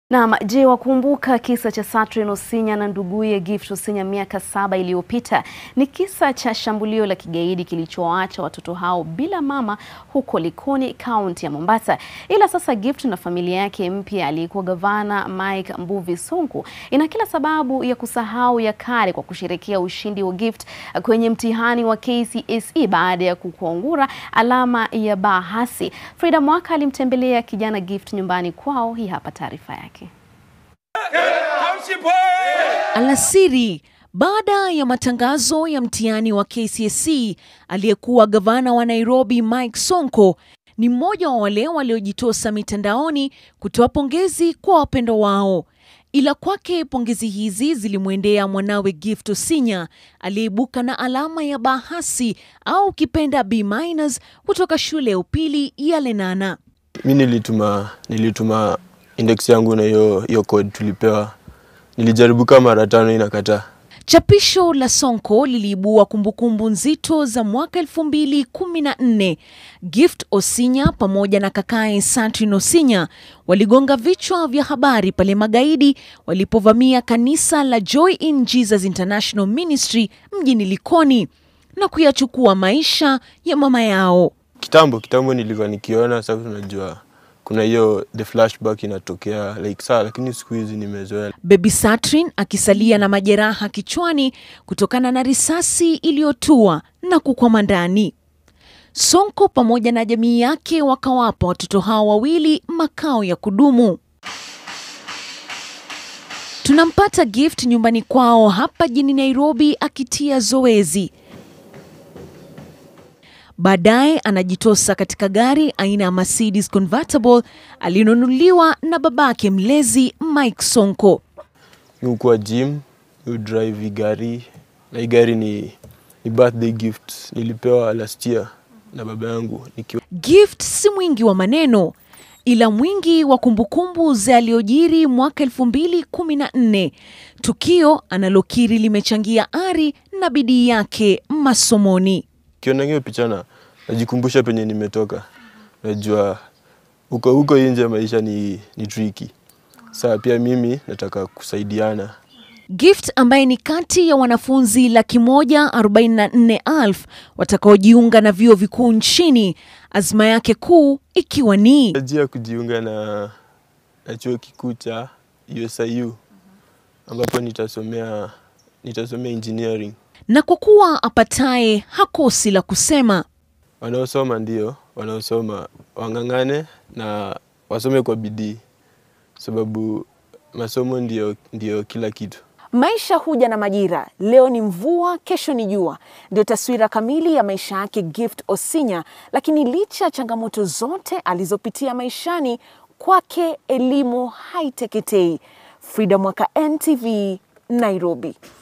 Naam, je, wakumbuka kisa cha Catherine Osinya na nduguye Gift Osinya miaka saba iliyopita? Ni kisa cha shambulio la kigaidi kilichowaacha watoto hao bila mama huko Likoni, kaunti ya Mombasa. Ila sasa Gift na familia yake mpya aliyekuwa gavana Mike Mbuvi Sonko ina kila sababu ya kusahau ya kale kwa kusherehekea ushindi wa Gift kwenye mtihani wa KCSE baada ya kukwangura alama ya B hasi. Frida Mwaka alimtembelea kijana Gift nyumbani kwao. Hii hapa taarifa yake. Alasiri baada ya matangazo ya mtihani wa KCSE, aliyekuwa gavana wa Nairobi Mike Sonko ni mmoja wa wale waliojitosa mitandaoni kutoa pongezi kwa wapendo wao. Ila kwake pongezi hizi zilimwendea mwanawe Gift Osinya aliyeibuka na alama ya B hasi au ukipenda B minus kutoka shule ya upili ya Lenana. Mi nilituma nilituma index yangu na hiyo hiyo code tulipewa, nilijaribu kama mara tano inakataa. Chapisho la Sonko liliibua kumbukumbu nzito za mwaka 2014. Gift Osinya pamoja na kakae Catherine Osinya waligonga vichwa vya habari pale magaidi walipovamia kanisa la Joy in Jesus International Ministry mjini Likoni na kuyachukua maisha ya mama yao. Kitambo kitambo nilikuwa nikiona, sasa tunajua kuna hiyo the flashback inatokea like saa, lakini siku hizi nimezoea. Baby Catherine akisalia na majeraha kichwani kutokana na risasi iliyotua na kukwama ndani. Sonko pamoja na jamii yake wakawapa watoto hao wawili makao ya kudumu. Tunampata Gift nyumbani kwao hapa jijini Nairobi akitia zoezi. Baadaye anajitosa katika gari aina ya Mercedes convertible aliyonunuliwa na babake mlezi Mike Sonko. Mi ukuwa gym, mi drive hii gari na hii gari ni, ni birthday gift nilipewa last year na baba yangu nikiwa Gift si mwingi wa maneno ila mwingi wa kumbukumbu za yaliyojiri mwaka 2014, tukio analokiri limechangia ari na bidii yake masomoni. kiona hiyo picha na najikumbusha penye nimetoka. Najua huko huko nje maisha ni, ni tricky. Saa pia mimi nataka kusaidiana. Gift ambaye ni kati ya wanafunzi laki moja arobaini na nne elfu watakaojiunga na vyuo vikuu nchini, azma yake kuu ikiwa ni Najia kujiunga na, na chuo kikuu cha USIU ambapo nitasomea nitasomea engineering. na kwa kuwa apataye hakosi la kusema. Wanaosoma ndio wanaosoma wang'ang'ane na wasome kwa bidii, sababu masomo ndio, ndio kila kitu. Maisha huja na majira. Leo ni mvua, kesho ni jua. Ndio taswira kamili ya maisha yake Gift Osinya. Lakini licha ya changamoto zote alizopitia maishani, kwake elimu haiteketei. Frida Mwaka, NTV, Nairobi.